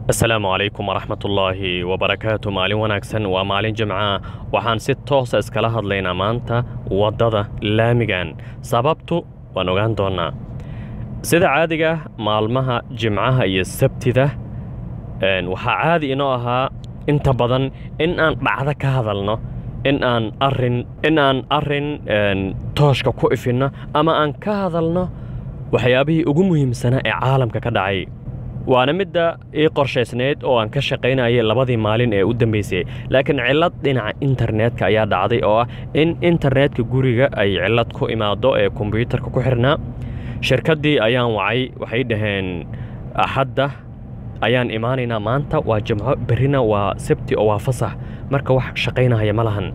asalaamu calaykum waraxmatullaahi wabarakaatu maalin wanaagsan waa maalin jimca waxaan si toosa iskala hadlaynaa maanta waddada laamigan sababtu waan ogaan doonnaa sida caadiga maalmaha jimcaha iyo sabtida waxaa caadi inoo ahaa inta badan in aan dhacdo ka hadalno in aan arin in aan arrin tooshka ku ifinno ama aan ka hadalno waxyaabihii ugu muhiimsanaa ee caalamka ka dhacay waana midda ii qorshaysnayd oo aan ka shaqaynayay labadii maalin ee u dambaysay laakiin cillad dhinaca internetka ayaa dhacday oo ah in internetka guriga ay cillad ku imaado ee kombyuutarka ku xirnaa shirkaddii ayaan wacay waxay dhaheen axadda ayaan imaanaynaa maanta waa jimco berrina waa sabti oo waa fasax marka wax shaqaynahaya ma lahan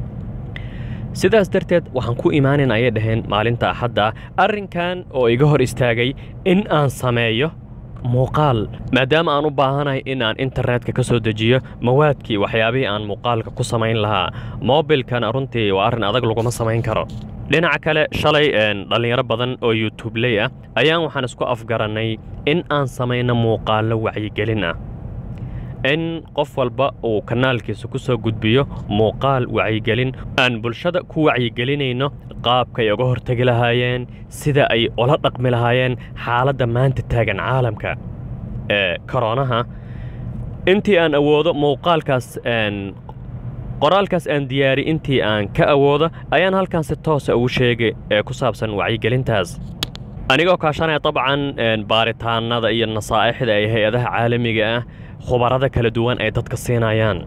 sidaas darteed waxaan ku imaanayn ayay dhaheen maalinta axadda arrinkan oo iga hor istaagay in aan sameeyo muuqaal maadaama aan u baahanahay in aan internetka ka soo dejiyo mawaadkii waxyaabihii aan muuqaalka ku samayn lahaa moobilkana runtii waa arrin adag laguma samayn karo dhinaca kale shalay dhallinyaro badan oo yutubley ah ayaan waxaan isku afgarannay in aan samayno muuqaallo wacyigelin ah in qof walba uu kanaalkiisa ku soo gudbiyo muuqaal wacyigelin aan bulshada ku wacyigelinayno qaabkay uga hortegi lahaayeen sida ay ula dhaqmi lahaayeen xaaladda maanta taagan caalamka ee koronaha intii aan awoodo muuqaalkaas qoraalkaas aan diyaari intii aan ka awoodo ayaan halkan si toosa ugu sheegay ee ku saabsan wacyigelintaas anigoo kaashanaya dabcan baaritaanada iyo nasaa'ixda ay hay-adaha caalamiga ah khubarada kala duwan ay dadka siinayaan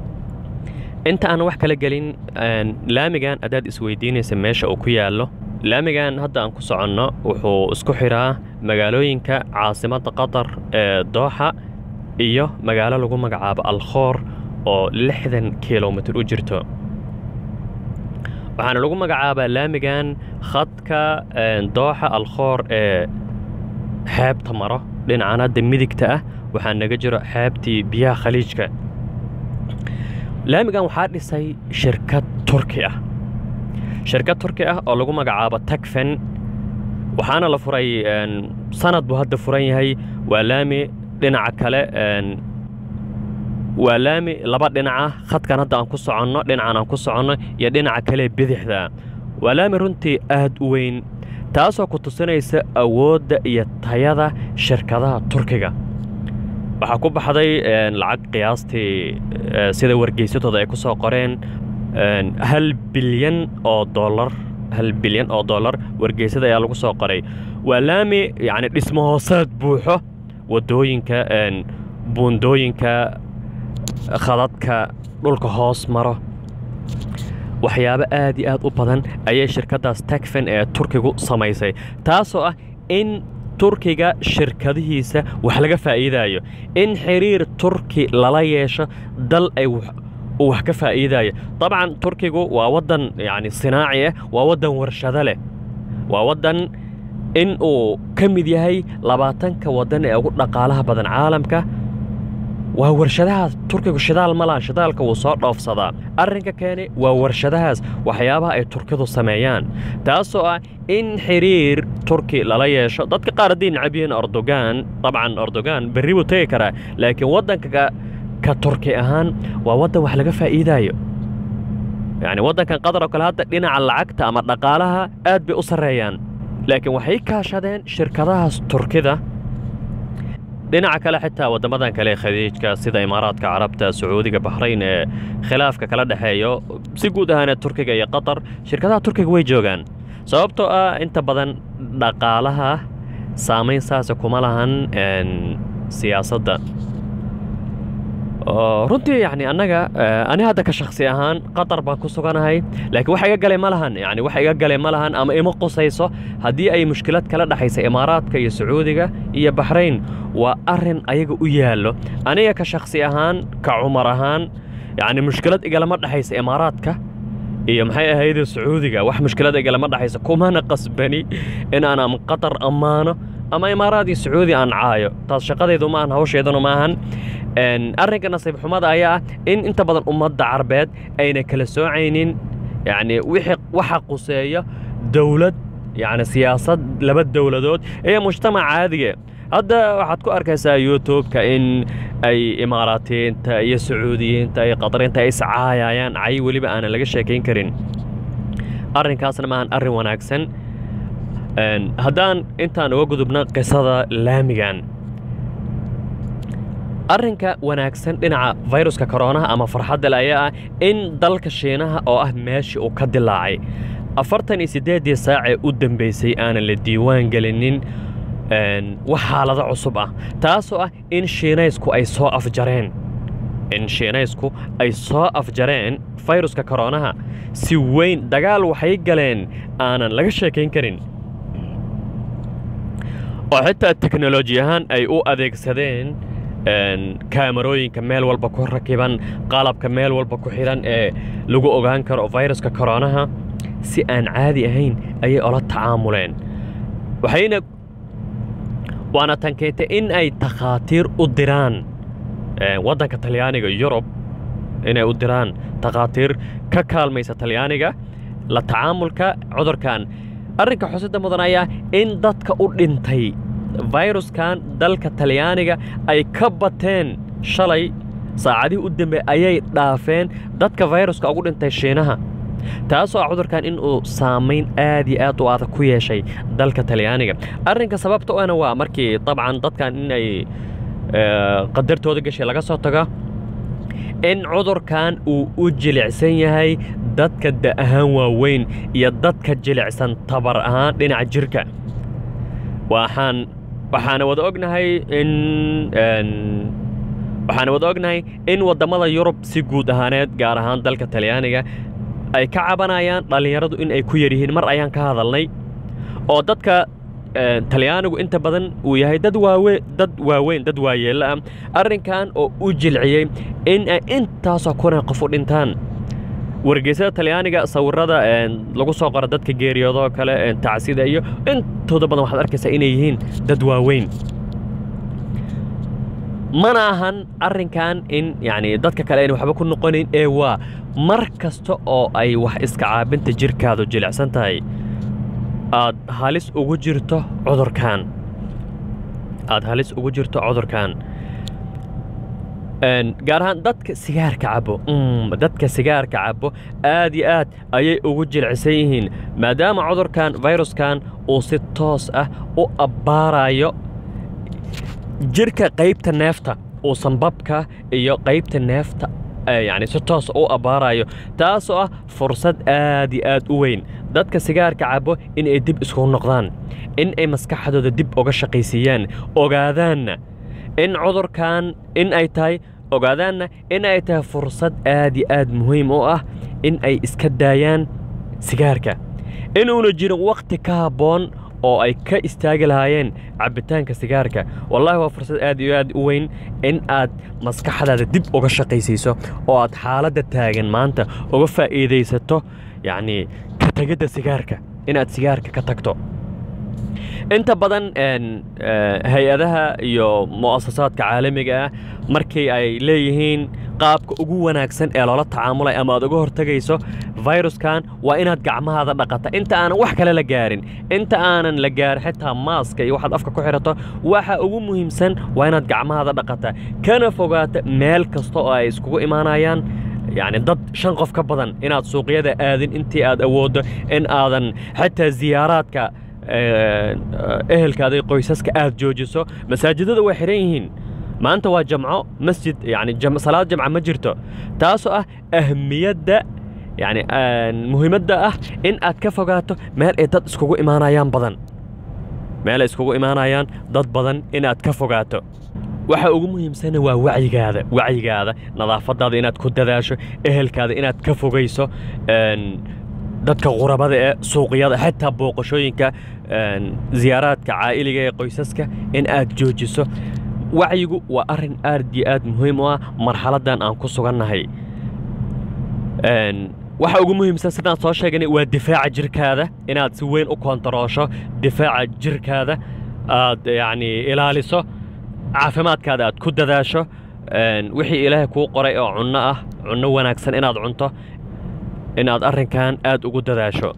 inta aan wax kala gelin laamigan adaad isweydiinaysa meesha uu ku yaallo laamigan hadda aan ku soconno wuxuu isku xidhaa magaalooyinka caasimadda qatar ee dooxa iyo magaalo lagu magacaabo alkhoor oo lixdan kilomitir u jirto waxaana lagu magacaabaa laamigan khadka dooxa alkhoor ee xeebta maro dhinacan hadda midigta ah waxaa naga jiro xeebtii biyaha khaliijka laamigan waxaa dhisay shirkad turki ah shirkad turki ah oo lagu magacaabo tagfen waxaana la furay sanad buu hadda furan yahay waa laami dhinaca kale waa laami laba dhinaca khadkan hadda aan ku soconno dhinacan aan ku soconno iyo dhinaca kale bidixda waa laami runtii aad u weyn taasoo ku tusinaysa awoodda iyo tayada shirkadaha turkiga waxaa ku baxday lacag qiyaastii sida wargeysatooda ay ku soo qoreen hal bilyan oo dollar hal bilyan oo dollar wargeysada ayaa lagu soo qoray waa laami yacni dhismo hoosaad buuxo waddooyinka buundooyinka khadadka dhulka hoos maro waxyaabo aad iyo aad u badan ayay shirkaddaas tagfen ee turkigu samaysay taasoo ah in turkiga shirkadihiisa wax laga faa'iidaayo in xiriir turki lala yeesho dal ay uu wax ka faa'iidaayo dabcan turkigu waa waddan yacni sinaaci ah waa waddan warshado leh waa waddan in uu ka mid yahay labaatanka waddan ee ugu dhaqaalaha badan caalamka waa warshadahaas turkigu shidaal ma laha shidaalka wuu soo dhoofsadaa arrinka keenay waa warshadahaas waxyaabaha ay turkidu sameeyaan taasoo ah in xiriir turki lala yeesho dadka qaar haddii necab yihiin erdogan dabcan erdogan berri buu tegi karaa laakiin waddanka ka turki ahaan waa waddan wax laga faa'iidaayo yacni waddankan qatar oo kale hadda dhinaca lacagta ama dhaqaalaha aad bay u sarreeyaan laakiin waxay kaashadeen shirkadahaas turkida dhinaca kale xitaa waddamadan kale ee khadiijka sida imaaraadka carabta sacuudiga baxrayn ee khilaafka kala dhexeeyo si guud ahaana turkiga iyo qatar shirkadaha turkiga way joogaan sababtoo ah inta badan dhaqaalaha saamayn saasa kuma lahan siyaasadda runtii yani annaga ani hadda ka shaksi ahaan qatar baan ku suganahay laakiin wax iga galay ma lahan yani wax iga galay ma lahan ama ima qusayso haddii ay mushkilad kala dhexaysa imaaraadka iyo sacuudiga iyo baxrayn waa arrin ayaga u yaallo aniga ka shaksi ahaan ka cumar ahaan yacni mushkilad igalama dhexaysa imaaraadka iyo maxay ahayde sacuudiga wax mushkilad igalama dhexaysa kumana qasbani in aan ama qatar ammaano ama imaaraad iyo sacuudi aan caayo taas shaqadaydu maahan hawsheeduna maahan arrinka nasiib xumada ayaa ah in inta badan ummadda carbeed ayna kala soocaynin yacni wixii waxa quseeya dowlad yacni siyaasad laba dowladood iyo mujtamac caadiga hadda waxaad ku arkaysaa youtube-ka in ay imaaraatiyiinta iyo sacuudiyiinta iyo qadariinta ay iscaayayaan cay weliba aanan laga sheekayn karin arrinkaasna maahan arrin wanaagsan haddaan intaan uga gudubno qisada laamigan arrinka wanaagsan dhinaca fayruska koronaha ama farxadda le ayaa ah in dalka shiinaha oo ah meeshii uu ka dilaacay afartan iyo siddeeddii saacee u dambaysay aanan la diiwaan gelinin wax xaalado cusub ah taasoo ah in shiinaysku ay soo afjareen in shiinaysku ay soo afjareen fayruska koronaha si weyn dagaal waxay galeen aanan laga sheekayn karin oo xitaa teknoloji ahaan ay u adeegsadeen kaamarooyinka meel walba ku rakiban qalabka meel walba ku xidhan ee lagu ogaan karo fayruska koronaha si aan caadi ahayn ayay ola tacaamuleen waxayna waana tan keentay in ay takhaatiir u diraan waddanka talyaaniga yurub inay u diraan takhaatiir ka kaalmaysa talyaaniga la tacaamulka cudurkan arrinka xusida mudan ayaa in dadka u dhintay fayruskan dalka talyaaniga ay ka bateen shalay saacadihii u dambe ayay dhaafeen dadka fayruska ugu dhintay shiinaha taasoo ah cudurkan in uu saamayn aad iyo aad u adag ku yeeshay dalka talyaaniga arrinka sababta u ana waa markii dabcan dadkan in ay qadartooda gashay laga soo tago in cudurkan uu u jilicsan yahay dadka da ahaan waaweyn iyo dadka jilicsan tabar ahaan dhinaca jirka waxaan waxaana wada ognahay in waxaana wada ognahay in waddamada yurub si guud ahaaneed gaar ahaan dalka talyaaniga ay ka cabanayaan dhallinyaradu in ay ku yaryihiin mar ayaan ka hadalnay oo dadka talyaanigu inta badan uu yahay dad waawe dad waaweyn dad waayeella ah arrinkan oo u jilciyey in ay intaasoo kuna qof u dhintaan wargeysada talyaaniga sawirada lagu soo qoro dadka geeriyoodoo kale tacsida iyo intooda badan waxaad arkaysaa inay yihiin dad waaweyn mana ahan arrinkan in yacni dadka kale ayna waxba ku noqonayn ee waa mar kasta oo ay wax iska caabinta jirkaadu jilicsan tahay aad halis ugu jirto cudurkan aad halis ugu jirto cudurkan gaar ahaan dadka sigaarka cabo dadka sigaarka cabo aad iyo aad ayay ugu jilcisan yihiin maadaama cudurkan fayruskan uu si toos ah u abbaarayo jirka qaybta neefta uu sanbabka iyo qaybta neefta yacni si toos u abbaarayo taasoo ah fursad aad iyo aad u weyn dadka sigaarka cabo in ay dib iskugu noqdaan in ay maskaxdooda dib uga shaqaysiiyaan ogaadaanna in cudurkan in ay tahay ogaadaanna in ay tahay fursad aad iyo aad muhiim u ah in ay iska daayaan sigaarka inuuna jirin wakhti ka habboon oo ay ka istaagi lahaayeen cabbitaanka sigaarka wallaahi waa fursad aad iyo aad u weyn in aad maskaxdaada dib uga shaqaysiiso oo aad xaaladda taagan maanta uga faa'iidaysato yacnii ka tegidda sigaarka inaad sigaarka ka tagto inta badan hay-adaha iyo mu'asasaadka caalamiga ah markii ay leeyihiin qaabka ugu wanaagsan ee loola tacaamulay ama aad uga hortegayso fayruskan waa inaad gacmahaada dhaqata inta aanan wax kale la gaarin inta aanan la gaarin xitaa maaska iyo waxaad afka ku xidhato waxa ugu muhiimsan waa inaad gacmahaada dhaqata kana fogaata meel kasta oo ay iskugu imaanayaan yacni dad shan qof ka badan inaad suuqyada aadin intii aad awooddo in aadan xitaa ziyaaraadka ehelkaada qoysaska aad joojiso masaajidada way xidhan yihiin maanta waa jamco masjid yani salaad jamca ma jirto taasoo ah ahmiyadda yani muhiimadda ah in aad ka fogaato meel ay dad iskugu imaanayaan badan meel ay iskugu imaanayaan dad badan inaad ka fogaato waxa ugu muhiimsana waa wacyigaada wacyigaada nadaafadaada inaad ku dadaasho ehelkaada inaad ka fogayso dadka qurabada ee suuqyada xitaa booqashooyinka ziyaaraadka caa'iliga ee qoysaska in aad joojiso wacyigu waa arrin aad iyo aad muhiim u ah marxaladdan aan ku sugannahay waxa ugu muhiimsan sidaan soo sheeganay waa difaaca jirkaada inaad si weyn u kontaroosho difaaca jirkaada aad yacni ilaaliso caafimaadkaada aad ku dadaasho wixii ilaahay kuu qoray oo cunno ah cunno wanaagsan inaad cunto inaad arrinkan aad ugu dadaasho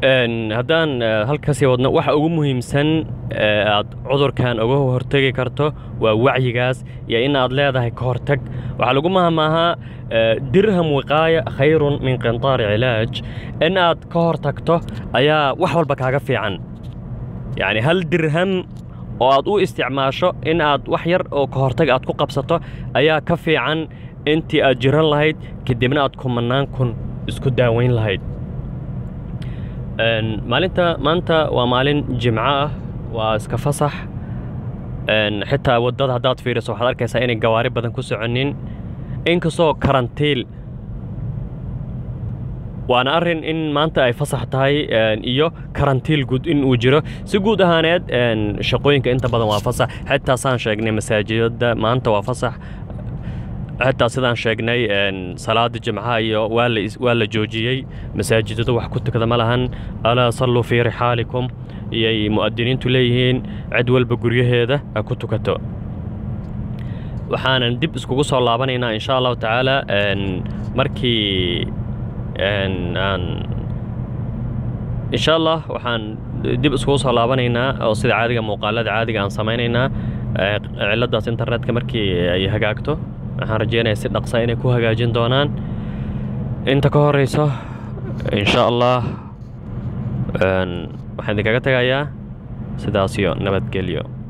haddaan halkasii wadno waxa ugu muhiimsan aad cudurkan uga hortegi karto waa wacyigaas iyo in aad leedahay ka hortag waxaa lagu mahamaahaa dirham wiqaaya khayrun min qintaari cilaaj in aad ka hortagto ayaa wax walba kaaga fiican yacni hal dirham oo aad u isticmaasho in aad wax yar oo ka hortag aad ku qabsato ayaa ka fiican intii aad jiran lahayd kadibna aad kumannaan kun isku daaweyn lahayd maalinta maanta waa maalin jimco ah waa iska fasax xitaa waddada haddaad fiiriso waxaad arkaysaa inay gawaari badan ku soconin inkastoo karantiil waana arrin in maanta ay fasax tahay iyo karantiil guud in uu jiro si guud ahaaneed shaqooyinka inta badan waa fasax xitaa saan sheegnay masaajidada maanta waa fasax xitaa sidaan sheegnay salaada jimcaha iyo waa la joojiyey masaajidada wax ku tukada ma lahan alaa salluu fii rixaalikum iyay mu'adiniintu leeyihiin cid walba guryaheeda ha ku tukato waxaanan dib iskugu soo laabanaynaa insha allahu tacaala markii aan insha allah waxaan dib iskugu soo laabanaynaa oo sida caadiga muuqaalada caadiga aan samaynaynaa ciladaas internetka markii ay hagaagto waxaan rajeynaya si dhaqsa inay ku hagaajin doonaan inta ka horeyso insha allah waxaan idinkaga tegayaa sidaas iyo nabadgelyo